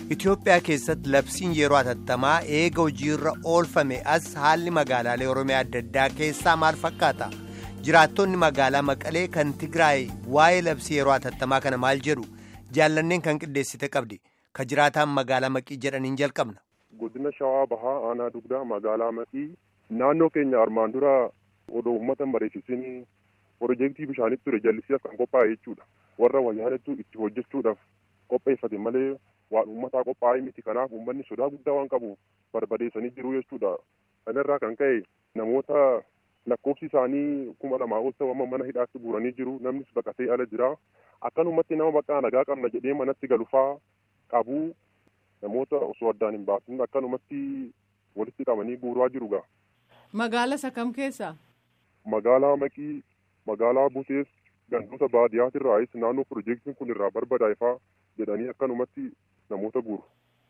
Itoophiyaa keessatti labsiin yeroo hatattamaa eega hojiirra oolfame as haalli magaalaalee Oromiyaa adda addaa keessaa maal fakkaata? Jiraattonni magaalaa Maqalee kan Tigraay waa'ee labsii yeroo hatattamaa kana maal jedhu? Jaallanneen kan qindeessite qabdi. Ka jiraataan magaalaa Maqii jedhaniin jalqabna. Godina Shawaa Bahaa Aanaa Dugdaa magaalaa Maqii naannoo keenya armaan dura odoo uummata mariisisin piroojeektii bishaanitti ture jallisiidhaaf kan qophaa'e jechuudha. Warra wayyaanettuu itti hojjechuudhaaf qopheeffate malee waan uummataa qophaa'ee miti kanaaf uummanni sodaa guddaa waan qabuuf barbadeessanii jiru jechuudha. Kanarraa kan ka'e namoota lakkoofsi isaanii kuma lamaa ol ta'u amma mana hidhaatti guuranii jiru namnis baqatee ala jira. Akkanumatti nama baqqaa nagaa qabna jedhee manatti galufaa qabu namoota osoo addaan hin baasin akkanumatti walitti qabanii guuraa jiru gaa. Magaala isa kam keessa? Magaalaa Maqii, magaalaa Butees, gandoota baadiyyaatiirraayis naannoo piroojeektiin kun irraa barbadaa'efaa jedhanii akkanumatti namoota guuru.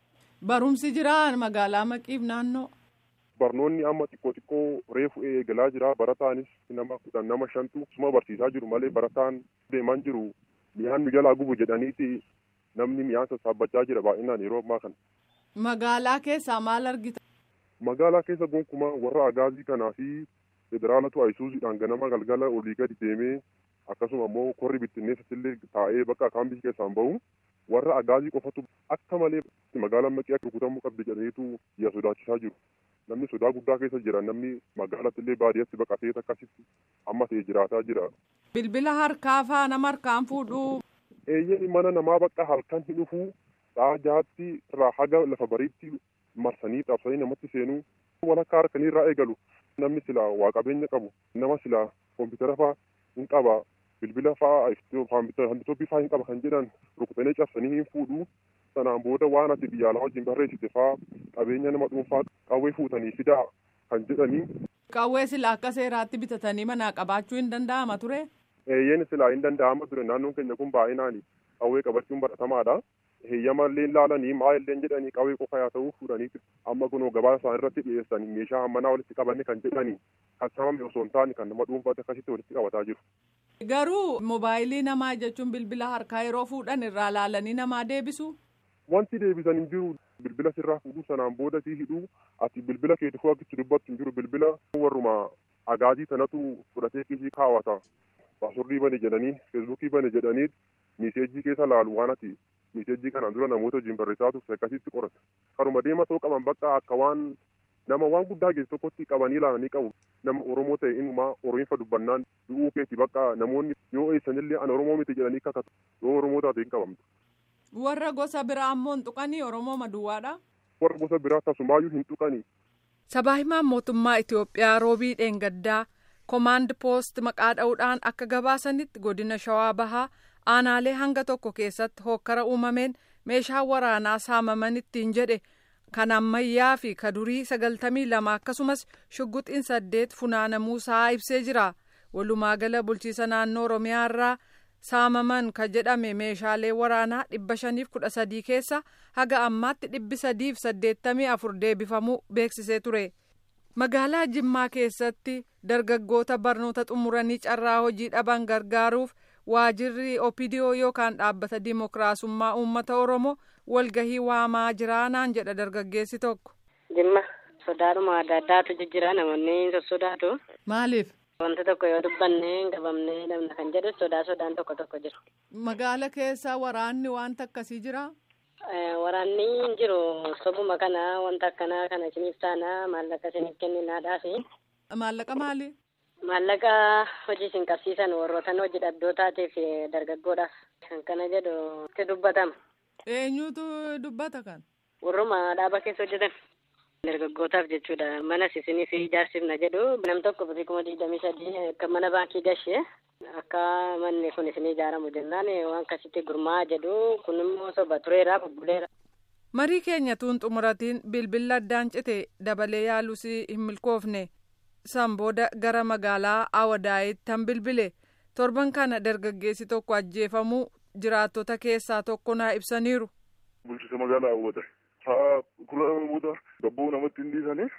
Barumsi jiraa magaalaa Maqiif naannoo? Barnoonni amma xiqqoo xiqqoo reefu eegalaa jira. Barataanis nama kudhan nama shantu suma barsiisaa jiru malee barataan deemaan jiru mi'aan nu jalaa gubu jedhaniiti namni mi'aan sassaabbachaa jira baay'inaan yeroo ammaa kana. Magaalaa keessaa maal argita? Magaalaa keessa gonkumaa warra agaazii kanaa fi federaalatu ayisuuziidhaan ganama galgala olii gadi deemee akkasuma immoo korri bittinneessatti illee taa'ee bakka kaambii keessaan bahu warra agaazii qofatu akka malee magaalaan maqii akka rukutamuu qabdi jedhaniitu biyya sodaachisaa jiru. Namni sodaa guddaa keessa jira namni magaalatti illee baadiyyaatti baqatee akkasitti amma ta'e jiraataa jira. Bilbila harkaa faa nama harkaan fuudhuu. Eeyyeen mana namaa bakka halkan hin dhufuu sa'a jahaatti irraa haga lafa bariitti marsanii cabsanii namatti seenuu walakkaa harkanii irraa eegalu namni silaa waa qabeenya qabu nama silaa koompitara faa hin qaba bilbila faa handitooppii faa hin qaba kan jedhan rukutanii cabsanii hin fuudhuu sanaan booda waan ati biyya alaa wajjin barreessite faa qabeenya nama dhuunfaa qawwee fuutanii fidaa kan jedhanii. Qawwee silaa akka seeraatti bitatanii manaa qabaachuu hin danda'ama ture. Eeyyeen silaa hin danda'ama ture naannoon keenya kun baay'inaan qawwee qabachuun baratamaadha. Heeyyama illee ilaalanii maa illee jedhanii qawwee qofa yaa ta'uu fuudhanii amma kunoo gabaa isaan irratti dhiyeessanii meeshaa manaa walitti qabanne kan jedhanii kan sababni osoo hin taane kan nama dhuunfaatti akkasitti walitti qabataa jiru. Garuu moobaayilii namaa jechuun bilbila harkaa yeroo fuudhan irraa laalanii namaa deebisu. Wanti deebisan hin jiru bilbila sirraa fuudhuu sanaan booda sii hidhuu ati bilbila keetu fuu akkitti dubbattu hin jiru bilbila warruma agaazii sanatu fudhatee kiisii kaawwata. Paasurrii bane jedhanii feesbuukii bane jedhanii miiseejii keessa laalu waan ati miiseejii kanaan dura namoota wajjin barreessaa turte akkasitti qorata. Karuma deema ta'uu qaban bakka akka waan nama waan guddaa geessu tokkotti qabanii ilaalanii qabu. Nama Oromoo ta'e inumaa Oromiifa dubbannaan du'uu keetti bakka namoonni yoo eessanillee ana Oromoo miti jedhanii kakatu yoo Oromoo taate hin qabamtu. Warra gosa biraa ammoo hin tuqanii Oromoo maduwwaadha. Warra gosa biraa tasumaayyuu hin tuqanii. Sabaa himaan mootummaa Itoophiyaa roobii dheengaddaa koomaand poost maqaa dha'uudhaan akka gabaasanitti godina shawaa bahaa aanaalee hanga tokko keessatti hokkara uumameen meeshaa waraanaa saamaman ittiin jedhe kan ammayyaa fi kadurii sagaltamii lama akkasumas shugguxiin saddeet funaanamuusaa ibsee jira walumaa gala bulchiisa naannoo oromiyaa irraa saamaman ka jedhame meeshaalee waraanaa dhibba shaniif kudha sadii keessa haga ammaatti dhibbi sadiif saddeettamii afur deebifamuu beeksisee ture. magaalaa jimmaa keessatti dargaggoota barnoota xumuranii carraa hojii dhaban gargaaruuf waajirri opidiyoo yookaan dhaabbata dimokiraasummaa uummata oromoo walgahii waamaa jiraanaan jedha dargaggeessi tokko. Jimma sodaadhuma adda addaatu jijjiira namoonni sossodaatu. Maaliif? Wanta tokko yoo dubbanne hin qabamne namna kan jedhu sodaa sodaan tokko tokko jira. Magaala keessa waraanni wanta akkasii jiraa? Waraanni hin jiru sobuma kana wanta akkanaa kana isiniif taana maallaqa isiniif kenninaadhaafi. Maallaqa maali? Maallaqa hojii isin qabsiisan warroota hojii dhabdootaatiif dargaggoodhaaf kan kana jedhu itti dubbatama. Eenyutu dubbata kan? Warruma dhaaba keessa hojjetan. Dargaggootaaf jechuudha. Manas isiniif ijaarsifna jedhu nam tokko birrii kuma digdamii sadii akka mana baankii gashee akka manni kun isin ijaaramu jennaan waan akkasitti gurmaa'aa jedhu kun immoo soba tureera bubbuleera. Marii keenya tuun xumuratiin bilbila addaan cite dabalee yaalus hin milkoofne san booda gara magaalaa Awadaayitti han bilbile torban kana dargaggeessi tokko ajjeefamuu jiraattota keessaa tokko naa ibsaniiru. Bulchiisa magaalaa Awwada. Sa'a kudha lama booda gabboo namatti hin dhiisanii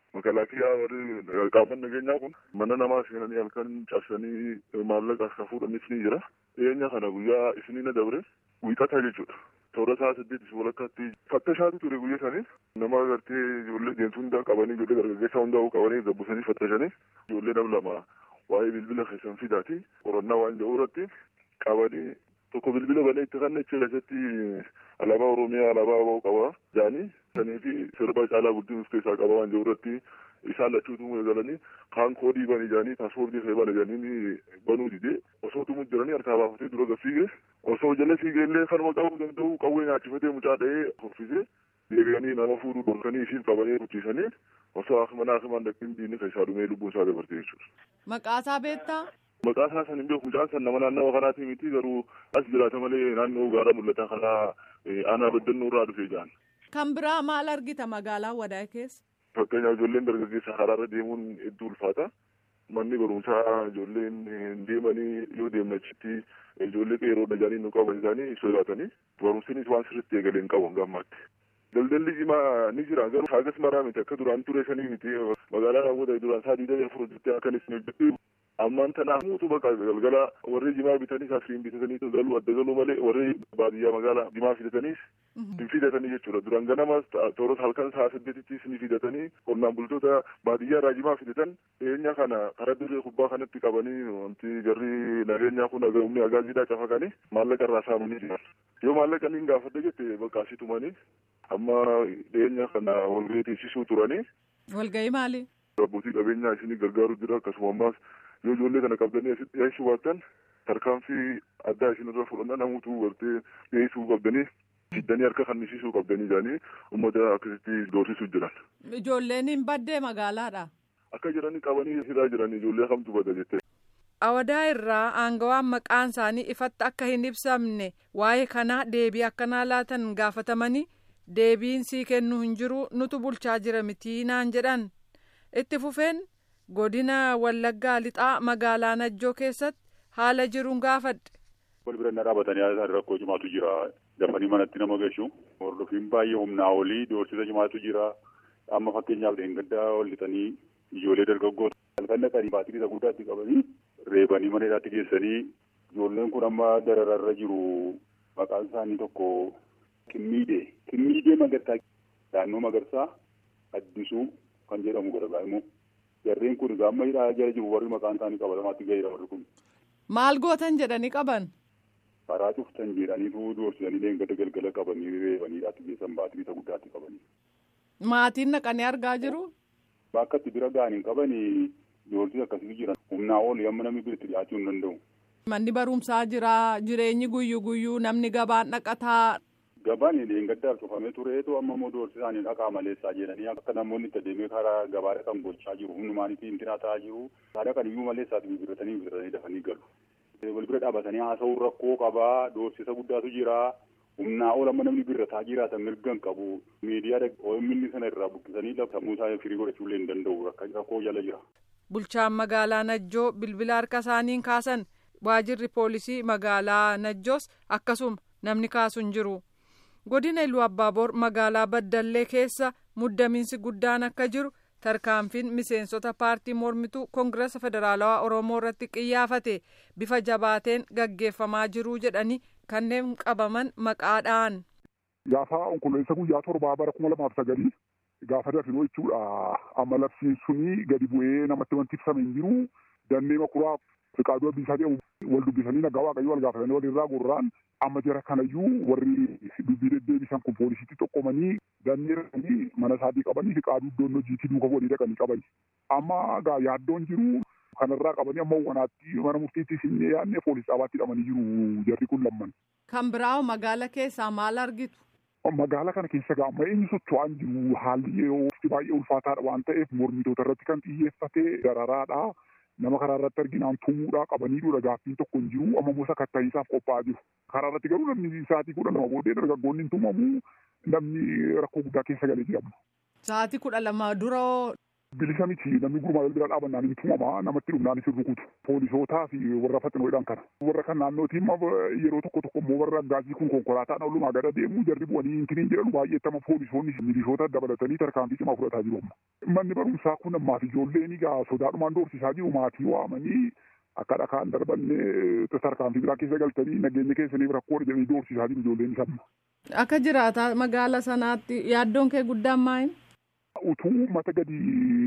Makalaakiyaa warri qaamaan nageenyaa kun mana namaa seenanii halkan cabsanii maallaqa akka fuudhanis ni jira. Dhiyeenya kana guyyaa isinii na dabre wiixata jechuudha. Toora isaa saddeetis walakkaatti fattashaatu ture guyya sanii nama agartee ijoollee deemtuu hundaa qabanii ijoollee dargaggeessaa hundaa qabanii gabbisanii fattasanii ijoollee nama lama waa'ee bilbila keessan fidaati qorannaa waan jedhu irratti qabanii tokko bilbila banee itti kan achi keessatti alaabaa oromiyaa alaabaa aboo qaba jaanii sanii fi sirba caalaa guddin of keessaa qaba waan jedhu irratti isaan lachuutu galanii kaan koodii bani jaanii paaspoortii fee bana jaanii banuu didee osoo tumu jiranii harkaa baafatee dura gafiige osoo jala fiigee illee kanuma qabuu danda'u qawwee nyaachifatee mucaa dha'ee hoffisee deebi'anii nama fuudhuu dhorkanii isiin qabanii ruchiisanii osoo akimanaa akimaan dhaqin diinni keessaa dhumee lubbuun isaa dabarte jechuudha. Maqaasaa beektaa? Maqaa isaa san hin beeku mucaan san nama naannawa kanaati miti garuu as jiraata malee naannoo gaara mul'ata kanaa aanaa baddannoo irraa dhufee jaan. Kan biraa maal argita magaalaa wadaa keessa? Fakkeenyaaf ijoolleen dargaggeessa karaarra deemuun hedduu ulfaata. Manni barumsaa ijoolleen hin deemanii yoo deemne achitti ijoollee qeeroo dhajaanii nu qaban isaanii sodaatanii barumsinis waan sirriitti eegalee hin qabu gammaatti. Daldalli cimaa ni jira garuu hagas maraa miti akka duraan ture sanii miti magaalaa raawwata duraan isaa diidamii afur hojjettee akkanis hin hojjettu ammaan tanaaf muutu bakka galgala warri jimaa bitanii asiriin bitatanii galuu adda galuu malee warri baadiyyaa magaalaa jimaa fidataniis hin fidatanii jechuudha duraan ganamas tooros halkan sa'a saddeetittis ni fidatanii qonnaan bultoota baadiyyaa irraa jimaa fidatan dhiyeenya kana karaa dirree kubbaa kanatti qabanii wanti jarri nageenyaa kun humni agaaziidhaa cafaqanii maallaqa irraa saamanii jiran yoo maallaqa niin gaafadhe jette bakka asii tumanii amma dhiyeenya kana walgahii teessisuu turanii. Walgahii maali? Abbootii qabeenyaa isinii gargaaru jira akkasuma ammaas yoo ijoollee kana qabdanii asitti dhiyeessuu baattan tarkaanfii addaa isinirra fudhannaa namuutu gartee dhiyeessuu qabdanii fiddanii harka kannisiisuu qabdanii jedhanii uummata akkasitti doorsisuu jiran. Ijoolleen hin baddee magaalaadha. Akka jiranii qabanii hidhaa jiran ijoollee kamtu badda jettee. Awadaa irraa aangawaan maqaan isaanii ifatti akka hin ibsamne waa'ee kanaa deebii akkanaa laatan gaafatamanii deebiin sii kennu hin jiru nutu bulchaa jira mitii naan jedhan itti fufeen godina wallaggaa lixaa magaalaa najjoo keessatti haala jiruun gaafadhe. wal bira na dhaabatanii rakkoo cimaatu jira dafanii manatti nama gashu hordofiin baay'ee humnaa olii doorsisa cimaatu jira amma fakkeenyaaf dheengaddaa ol lixanii ijoollee dargaggoota halkan dhaqanii baatirii isa guddaatti qabanii reebanii mana hidhaatti geessanii ijoolleen kun amma darararra jiru maqaan isaanii tokko Kimmiidee Kimmiidee Magarsaa naannoo Magarsaa Addisuu kan jedhamu gargaa immoo jarreen kun gaamma hidhaa jala jiru warri maqaan isaanii qabatamaatti gaheera warri kun. Maal gootan jedhanii qaban? Karaa cuftan jedhaniitu doorsisanii deengada galgala qabanii reebanii hidhaatti geessan baatirii isa guddaatti qabanii. Maatiin naqanii argaa jiru? Bakka itti bira ga'anii qabanii doorsisa akkasitti jiran humnaa ol amma namni bira itti dhiyaachuu hin danda'u. Manni barumsaa jira jireenyi guyyuu guyyuu namni gabaan dhaqataa. Gabaan deengaddaaf cufamee tureetu amma immoo doorsisaanii dhaqaa maleessaa jedhanii akka namoonni itti adeemee karaa gabaa dhaqan gochaa jiru humnumaanitti hin ta'aa jiru haadha kan iyyuu maleessaati bibirratanii bibirratanii dafanii galu. Wal bira dhaabatanii haasa'uu rakkoo qabaa doorsisa guddaatu jira humnaa ol amma namni birrataa jiraatan mirgan qabu miidiyaa OMN sana irraa buqqisanii sammuu isaa firii godhachuullee hin danda'u rakkoo jala jira. Bulchaan magaalaa Najjoo bilbila harka isaaniin kaasan waajirri poolisii magaalaa Najjoos akkasuma namni kaasu hin jiru. godina iluu abbaaboor magaalaa baddallee keessa muddamiinsi guddaan akka jiru tarkaanfiin miseensota paartii mormituu koongirasa federaalawaa oromoo irratti qiyyaafate bifa jabaateen gaggeeffamaa jiruu jedhanii kanneen qabaman maqaadhaan. Gaafa onkololeessa guyyaa torbaa bara kuma lamaaf sagalii gaafa dafinoo jechuudha amma labsiin sunii gadi bu'ee namatti wanti ibsame hin jiru dannee makuraa fiqaaduu abbiisaa jedhamu wal dubbisanii nagaa waaqayyoo wal gaafatanii walirraa gurraan amma jara kanayyuu warri dubbii deddeebisan kun poolisiitti xoqqomanii dandeeranii mana isaatii qabanii fi qaaduu iddoon hojiitti duuka walii dhaqanii qabani. Amma gaa yaaddoon jiru kanarraa qabanii amma wanaatti mana murtiitti sinnee yaadnee poolis dhaabaatti hidhamanii jiru jarri kun lamman. Kan biraa magaala keessaa maal argitu? Magaala kana keessa gaa amma eenyu socho'aan jiru haalli yeroo baay'ee ulfaataadha waan ta'eef mormitoota irratti kan xiyyeeffate dararaadha. nama karaa irratti arginaan tumuudhaa qabaniidha gaaffiin tokko hin jiru amma gosa katta'iinsaaf qophaa'aa jiru karaa irratti garuu namni sa'aatii kudha lama booddee dargaggoonni hin tumamu namni rakkoo guddaa keessa galee jedhamu. Sa'aatii kudha lama dura bilisa miti namni gurmaa'ee bira dhaabannaan hin tumamaa namatti dhumnaan isin rukutu poolisootaa fi warra faxinoodhaan kana warra kan naannootiin yeroo tokko tokko immoo warra gaazii kun konkolaataan oolumaa gada deemuu jarri bu'anii intiniin jedhan baay'eettama poolisoonni milishoota dabalatanii tarkaanfii cimaa fudhataa jiru amma manni barumsaa kun ammaaf ijoolleen egaa sodaadhumaan doorsisaa jiru maatii waamanii akka dhakaan darbannee tarkaanfii biraa keessa galtanii nageenya keessaniif rakkoo jedhanii doorsisaa jiru ijoolleen isamma. Akka jiraata magaala sanaatti yaaddoon kee guddaan maali? utuu uummata gadi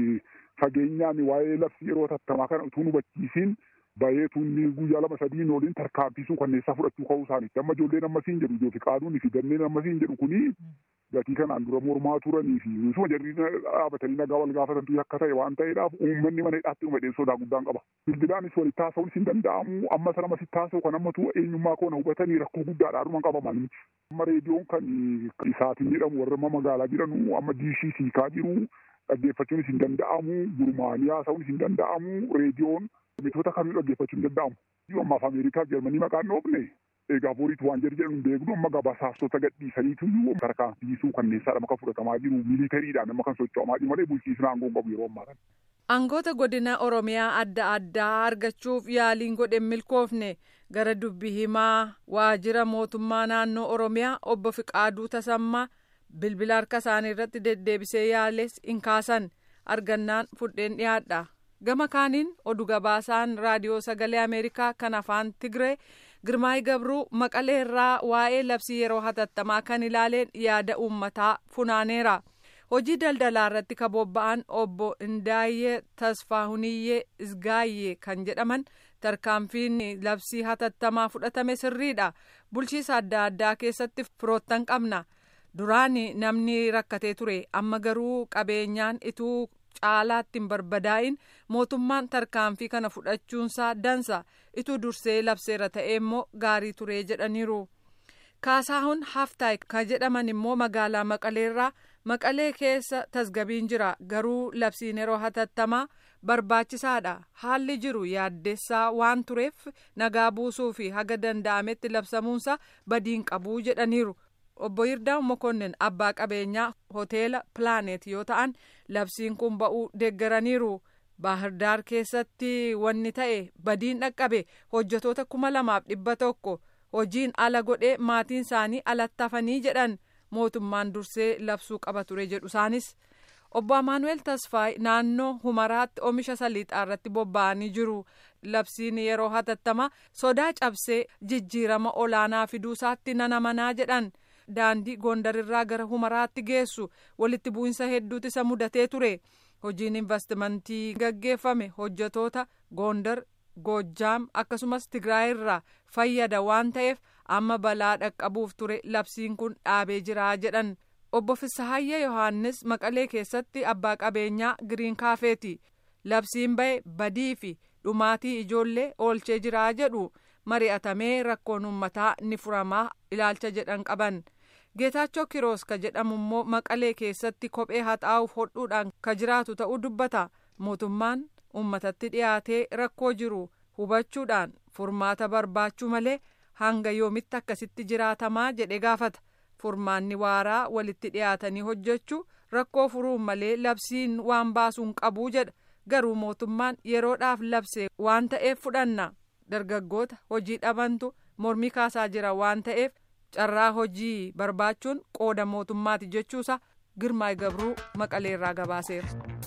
fageenyaan waa'ee labsii yeroo tattamaa kana utuu hubachiisiin bahee tuunni guyyaa lama sadiin oliin tarkaanfiisuu kanneessaa fudhachuu ka'uu isaaniitti amma ijoolleen ammasiin jedhu ijoofi qaaduun fi ganneen ammasiin jedhu kuni gatii kanaan dura mormaa turanii fi misuma jarri dhaabatanii nagaa wal gaafatantu akka ta'e waan ta'eedhaaf uummanni mana hidhaatti dhuma sodaa guddaan qaba. Bilbilaanis walitti haasa'uun hin danda'amu amma sana masitti haasa'u kan ammatu eenyummaa koona hubatanii rakkoo guddaadhaa dhuma qabaman. Amma reediyoon kan isaatiin jedhamu warra magaalaa jedhanu amma diishii siikaa jiru dhaggeeffachuunis hin danda'amu gurmaanii haasa'uunis hin danda'amu reediyoon mitoota kamii dhaggeeffachuun hin danda'amu. Ammaaf Ameerikaa Jarmanii maqaan dhoofne egaa boriitu waan jedhu jedhu beeknu amma gabasaastota gadhiisaniitu tarkaanfiisuu kanneessaadha maka fudhatamaa jiru miilitariidhaan nama kan socho'amaa jiru malee bulchiisni aangoo qabu yeroo ammaa kana. Aangoota godina Oromiyaa adda addaa argachuuf yaaliin godhe milkoofne gara dubbi himaa waajjira mootummaa naannoo Oromiyaa obbo Fiqaaduu Tasammaa bilbila harka isaanii irratti deddeebisee yaales hin kaasan argannaan fudheen dhiyaadha. Gama kaaniin oduu gabaasaan raadiyoo sagalee Ameerikaa kan afaan Tigree Girmaay Gabruu Maqalee irraa waa'ee labsii yeroo hatattamaa kan ilaaleen yaada uummataa funaaneera. Hojii daldalaa irratti kan bobba'an obbo Indaayyee Tasfaahuniyyee Isgaayyee kan jedhaman tarkaanfiin labsii hatattamaa fudhatame sirriidha. Bulchiisa adda addaa keessatti firoottan qabna. Duraan namni rakkatee ture amma garuu qabeenyaan ituu caalaatti hin barbadaa'in mootummaan tarkaanfii kana fudhachuunsaa dansa ituu dursee labseera ta'e immoo gaarii turee jedhaniiru. Kaasaahun Haftaay kan jedhaman immoo magaalaa Maqaleerraa Maqalee keessa tasgabiin jira garuu labsiin yeroo hatattamaa barbaachisaadha haalli jiru yaaddessaa waan tureef nagaa buusuu fi haga danda'ametti labsamuunsa badiin qabuu jedhaniiru. obbo Yirdaa'u Mokonnin abbaa qabeenyaa hoteela Pilaanet yoo ta'an labsiin kun ba'uu deeggaraniiru. Baahirdaar keessatti wanni ta'e badiin dhaqqabe hojjetoota kuma lamaaf dhibba tokko hojiin ala godhee maatiin isaanii alatti hafanii jedhan mootummaan dursee labsuu qaba ture jedhu isaanis. Obbo Amaanuel Tasfaay naannoo Humaraatti oomisha saliixaa irratti bobba'anii jiru. Labsiin yeroo hatattama sodaa cabsee jijjiirama olaanaa fiduusaatti nan amanaa jedhan. daandii gondarirraa gara humaraatti geessu walitti bu'insa hedduutu isa mudatee ture hojiin investimentii gaggeeffame hojjetoota gondar goojjaam akkasumas tigraayirraa fayyada waan ta'eef amma balaa dhaqqabuuf ture labsiin kun dhaabee jiraa jedhan obbo Fisahayya Yohaannis Maqalee keessatti abbaa qabeenyaa giriin kaafeeti labsiin ba'e badii fi dhumaatii ijoollee oolchee jiraa jedhu mari'atamee rakkoon uummataa ni furamaa ilaalcha jedhan qaban. Geetaachoo Kiroos ka jedhamu immoo Maqalee keessatti kophee haxaa'uuf hodhuudhaan ka jiraatu ta'uu dubbata. Mootummaan uummatatti dhiyaatee rakkoo jiru hubachuudhaan furmaata barbaachuu malee hanga yoomitti akkasitti jiraatamaa jedhe gaafata. Furmaanni waaraa walitti dhiyaatanii hojjechuu rakkoo furuun malee labsiin waan baasuun qabuu jedha. Garuu mootummaan yeroodhaaf labse waan ta'eef fudhanna. Dargaggoota hojii dhabantu mormii kaasaa jira waan ta'eef carraa hojii barbaachuun qooda mootummaati jechuusa girmaay gabruu maqaleerraa gabaaseera.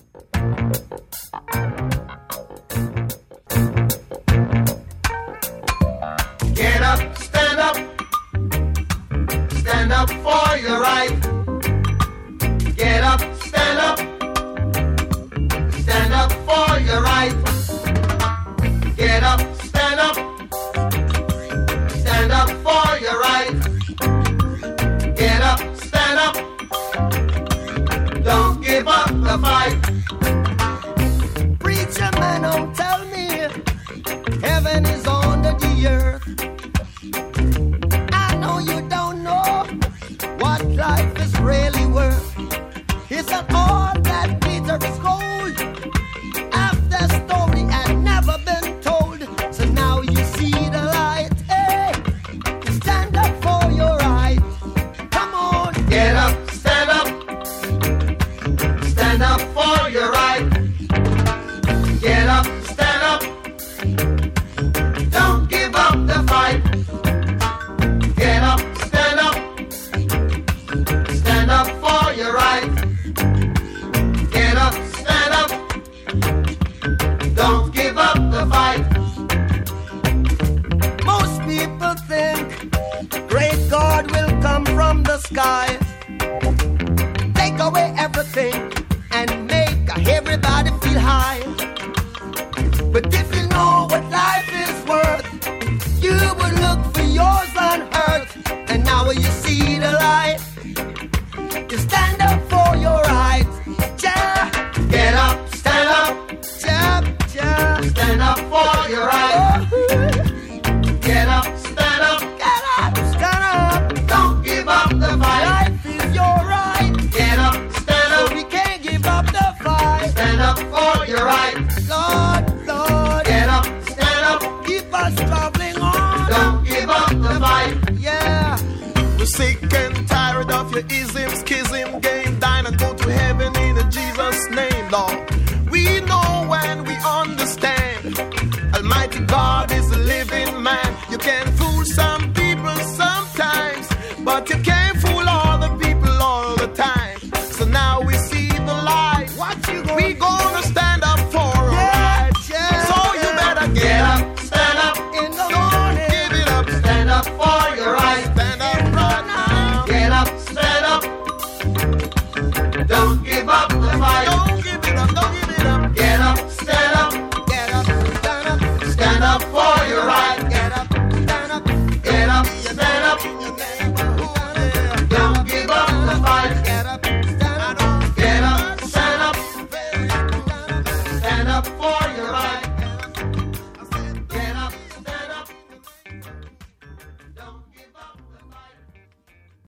Get up, stand up, stand up for your right. Get up, stand up, stand up for your right. Get up, stand up, stand up for your right. Get up, stand up, don't give up the fight. Preacher man, don't tell me heaven is under the earth. I know you don't know what life is really worth. It's not all that glitters gold. After storm. Sick and tired of your ism, schism, game, dine and go to heaven in Jesus' name, Lord. We know and we understand. Almighty God is a living man. You can fool some people sometimes, but you can't.